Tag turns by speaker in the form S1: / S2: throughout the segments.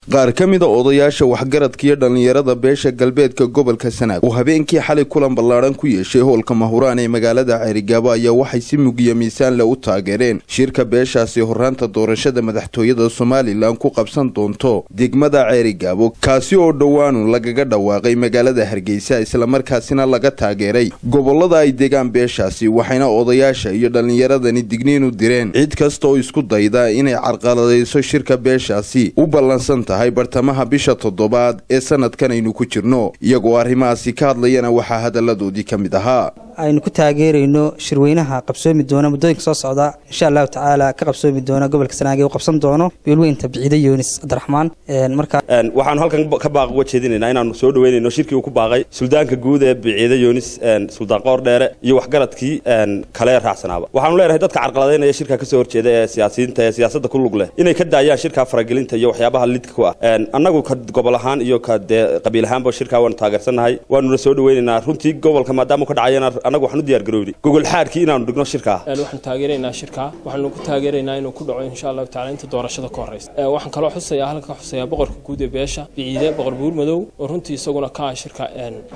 S1: qaar ka mida odayaasha waxgaradka iyo dhallinyarada beesha galbeedka gobolka sanaag oo habeenkii xalay kulan ballaadhan ku yeeshay howlka mahuraan ee magaalada ceerigaabo ayaa waxay si mugiya miisaan le u taageereen shirka beeshaasi horraanta doorashada madaxtooyada somalilan ku qabsan doonto degmada ceerigaabo kaasi oo dhowaanu lagaga dhawaaqay magaalada hargeysa islamarkaasina laga taageeray gobollada ay degaan beeshaasi waxayna odayaasha iyo dhallinyaradani digniin u direen cid kasta oo isku dayda inay carqaladayso shirka beeshaasi u ballansan tahay bartamaha bisha toddobaad ee sanadkan aynu ku jirno iyagoo arrimahaasi ka hadlayana waxaa hadalladoodii ka mid ahaa
S2: aynu ku taageerayno shirweynaha qabsoomi doona muddooyinka soo socda insha allahu tacaala ka qabsoomi doona gobolka sanaag u qabsan doono beelweynta biciide yunis cabdiraxmaan marka
S3: waxaanu halkan ka baaq uga jeedinaynaa inaanu soo dhaweynayno shirkii uu ku baaqay suldaanka guud ee biciide yunis suldaan qoor dheere iyo waxgaradkii kale raacsanaaba waxaanu leenahay dadka carqaladaynaya shirka kasoo horjeeda ee siyaasiyiinta ee siyaasadda ku lug leh inay ka daayaan shirka faragelinta iyo waxyaabaha lidka ku ah annagu ka gobol ahaan iyo ka dee qabiil ahaanba shirkaa waanu taageersannahay waanuna soo dhaweynaynaa runtii gobolka maadaama ka dhacayana annagu waxaan u diyaar garoobnay gogol xaadkii inaanu dhigno shirkaa
S4: waxaan taageeraynaa shirkaa waxaanu ku taageeraynaa inuu ku dhaco insha allahu tacala inta doorashada ka horreysa waxaan kaloo xusayaa halkan ka xusayaa boqorka guud ee beesha biciide boqor buur madow oo runtii isaguna ka ah shirka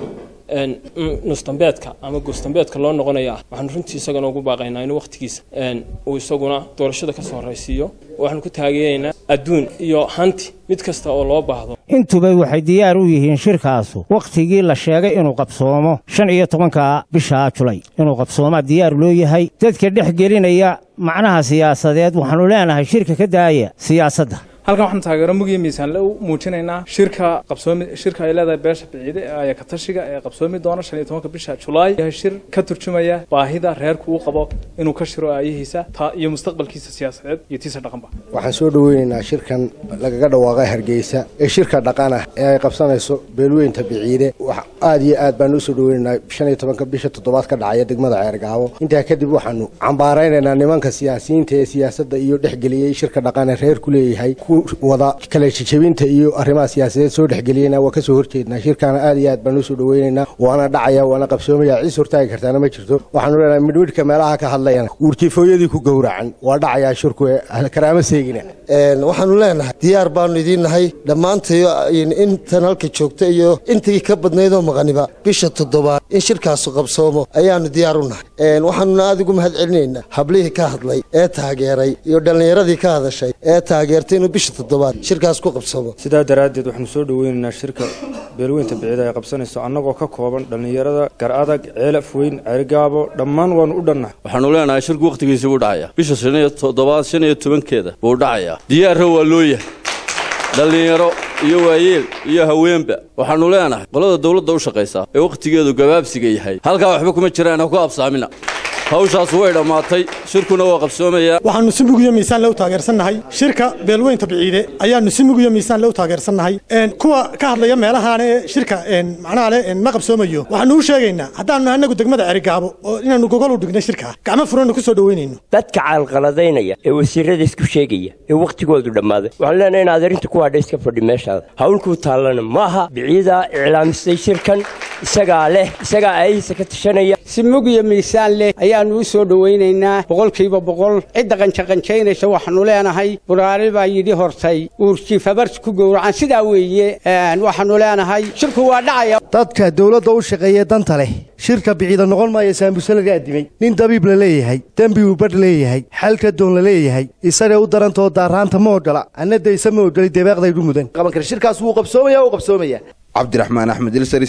S4: nusdambeedka ama goosdambeedka loo noqonaya ah waxaanu runtii isagana ugu baaqaynaa inuu waqtigiisa uu isaguna doorashada ka soo horreysiiyo waxaanu ku taageeraynaa adduun iyo hanti mid kasta oo loo baahdo
S5: intuba waxay diyaar u yihiin shirkaasu wakhtigii la sheegay inuu qabsoomo shan iyo tobanka bisha julay inuu qabsoomaa diyaar loo yahay dadka dhex gelinaya macnaha siyaasadeed waxaannu leenahay shirka ka daaya siyaasadda
S6: halkan waxaan taageero mugiya miisaanle u muujinaynaa shirka qabsoomi shirka ay leedahay beesha biciide ee ayakatashiga ee qabsoomi doona shan iyo tobanka bisha julaay yahay shir ka turjumaya baahida reerku uu qabo inuu ka shiro aayihiisa taa iyo mustaqbalkiisa siyaasadeed iyo tiisa dhaqanba
S7: waxaan soo dhaweynaynaa shirkan lagaga dhawaaqay hargeysa ee shirka dhaqan ah ee ay qabsanayso beelweynta biciide aad iyo aad baanu usoo dhaweynaynaa shan iyo tobanka bisha toddobaad ka dhacaya degmada ceergaabo intaa kadib waxaanu cambaaraynaynaa nimanka siyaasiyiinta ee siyaasadda iyo dhexgeliyey shirka dhaqan ee reerku leeyahay wada kala jejebinta iyo arrimaha siyaasadeed soo dhexgeliyeyna waa ka soo horjeednaa shirkaana aad iyo aad baan usoo dhaweynaynaa waana dhacaya waana qabsoomaya ciis hortaagi kartaana ma jirto waxaanu leenahay midhwidhka meelaha ka hadlayana uurkifooyadii ku gowracan waa dhacayaa shirku karaama seegina
S8: waxaanu leenahay diyaar baanu idiin nahay dhammaantayo intan halka joogta iyo intii ka badnaydoo maqaniba bisha toddobaad in shirkaasu qabsoomo ayaanu diyaar u nahay waxaanuna aad ugu mahad celinaynaa hablihii ka hadlay ee taageeray iyo dhallinyaradii ka hadashay ee taageertay inuu bisha toddobaad shirkaas ku qabsoomo
S9: sidaa daraaddeed waxaanu soo dhaweynaynaa shirka beelweynta biciida ay qabsanayso annagoo ka kooban dhallinyarada gar adag ceelaf weyn ceerigaabo dhammaan waannu u dhannahay
S10: waxaanu leenahay shirku wakhtigiisii buu dhacaya bisha shan iyo toddobaad shan iyo tobankeeda buu dhacayaa diyaarra waa loo yahay dhallinyaro iyo waayeel iyo haweenba waxaannu leenahay qolada dawladda u shaqaysaa ee wakhtigeedu gabaabsiga yahay halkaa waxba kuma jiraan ha ku absaamina hawshaas way dhammaatay shirkuna waa qabsoomayaa
S11: waxaannu si mugiyo miisaan le u taageersannahay shirka beelweynta biciide ayaannu si mugiyo miisaan le u taageersannahay kuwa ka hadlaya meelahaan ee shirka macnaha le ma qabsoomayo waxaannu u sheegaynaa haddaannu annagu degmada cerigaabo oo inaannu gogol u dhignay shirka gacmo furanna ku soo dhoweynayno
S12: dadka caalqaladaynaya ee wasiirada isku sheegaya ee wakhtigoodu dhammaaday waxaan leenahay in adeerinta ku hadha iska fadhi meeshaada hawlkuu taallana maaha biciidaa iclaamisay shirkan isagaa leh isagaa aayihiisa ka tashanaya
S13: si mugiyo miisaan leh ayaannu u soo dhowaynaynaa boqolkiiba boqol cidda qanjaqanjaynaysa waxaannu leenahay buraari baa yidhi hortay uurjiifabarsi ku gowracan sidaa weeye waxaannu leenahay shirku waa dhacaya
S14: dadka dawladda u shaqeeye danta leh shirka biciida noqon maaya saambuse laga addimay nin dabiib la leeyahay dembi uu badh leeyahay xalka doon la leeyahay isagay u darantoo daaraanta ma ogola anna dayse ma ogoli debeeqdaydu mudan
S15: shirkaas wuu qabsoomaya wuu qabsoomaya
S1: cabdiraxmaan axmed